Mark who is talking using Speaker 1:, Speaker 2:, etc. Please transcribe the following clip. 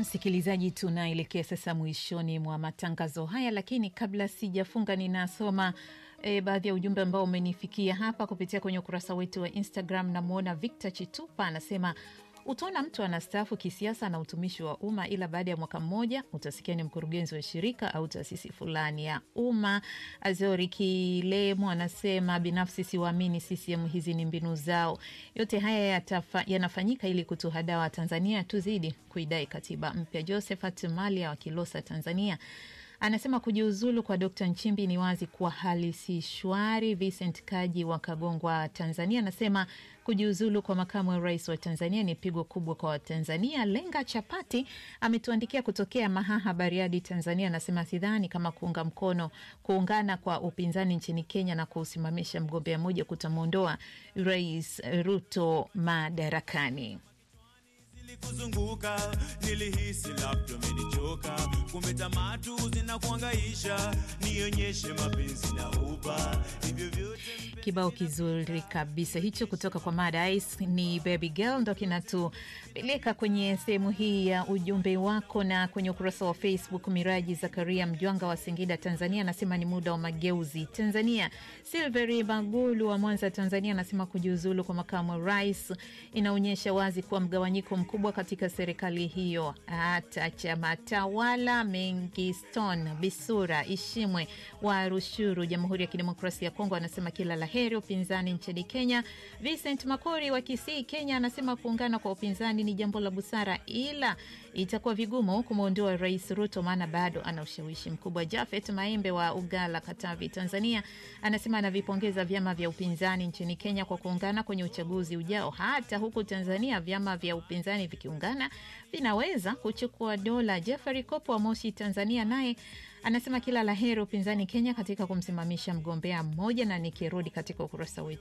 Speaker 1: Msikilizaji, tunaelekea sasa mwishoni mwa matangazo haya, lakini kabla sijafunga, ninasoma e, baadhi ya ujumbe ambao umenifikia hapa kupitia kwenye ukurasa wetu wa Instagram. Namwona Victor Chitupa anasema utaona mtu anastaafu kisiasa na utumishi wa umma, ila baada ya mwaka mmoja utasikia ni mkurugenzi wa shirika au taasisi fulani ya umma. Azori Kilemo anasema binafsi siwaamini CCM, hizi ni mbinu zao. Yote haya yatafa, yanafanyika ili kutuhadaa Watanzania tuzidi kuidai katiba mpya. Josephat Malia wa Kilosa, Tanzania anasema kujiuzulu kwa Dkt Nchimbi ni wazi kuwa hali si shwari. Vincent Kaji wa Kagongwa, Tanzania anasema kujiuzulu kwa makamu wa rais wa Tanzania ni pigo kubwa kwa Watanzania. Lenga Chapati ametuandikia kutokea Mahaha, Bariadi, Tanzania, anasema sidhani kama kuunga mkono kuungana kwa upinzani nchini Kenya na kuusimamisha mgombea mmoja kutamwondoa Rais Ruto madarakani
Speaker 2: kuzunguka nilihisi labda umenichoka, kumbe tamaa tu zinakuangaisha, nionyeshe mapenzi na uba hivyo vyote.
Speaker 1: Kibao kizuri kabisa hicho kutoka kwa Mad Ice ni Baby Girl, ndo kinatupeleka kwenye sehemu hii ya ujumbe wako. Na kwenye ukurasa wa Facebook, Miraji Zakaria Mjwanga wa Singida, Tanzania, anasema ni muda wa mageuzi Tanzania. Silveri Bagulu wa Mwanza, Tanzania, anasema kujiuzulu kwa makamu wa rais inaonyesha wazi kuwa mgawanyiko mkubwa katika serikali hiyo. Hata chama tawala Mengiston Bisura Ishimwe wa Rushuru, Jamhuri ya Kidemokrasia ya Kongo, anasema kila la heri upinzani nchini Kenya. Vincent Makori wa Kisii, Kenya, anasema kuungana kwa upinzani ni jambo la busara, ila itakuwa vigumu kumwondoa Rais Ruto maana bado ana ushawishi mkubwa. Jafet Maembe wa Ugala, Katavi, Tanzania, anasema anavipongeza vyama vya upinzani nchini Kenya kwa kuungana kwenye uchaguzi ujao. Hata huku Tanzania vyama vya upinzani vikiungana vinaweza kuchukua dola. Jeffrey Kopo wa Moshi, Tanzania, naye anasema kila la heri upinzani Kenya katika kumsimamisha mgombea mmoja. Na nikirudi katika ukurasa wetu